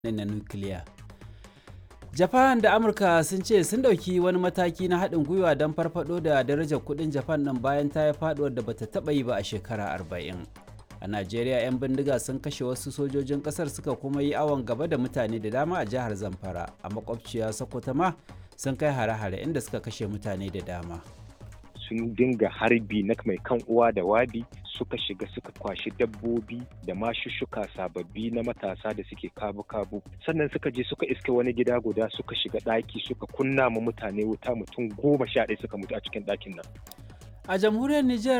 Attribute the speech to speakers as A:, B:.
A: na nukiliya. Japan da Amurka sun ce sun ɗauki wani mataki na haɗin gwiwa don farfado da darajar kuɗin Japan ɗin bayan ta yi faɗuwar da bata taɓa yi ba a shekara arba'in. A Najeriya 'yan bindiga sun kashe wasu sojojin ƙasar suka kuma yi awon gaba da mutane da dama a jihar Zamfara. A makwabciya Sokoto ma sun kai hare-hare inda suka kashe mutane da dama.
B: sun dinga harbi na mai kan uwa da wabi suka shiga suka kwashi dabbobi da mashushuka sababbi na matasa da suke kabu-kabu sannan suka je suka iske wani gida guda suka shiga ɗaki suka kunna ma mutane wuta mutum goma sha ɗaya suka mutu a cikin ɗakin nan
A: A jamhuriyar Nijar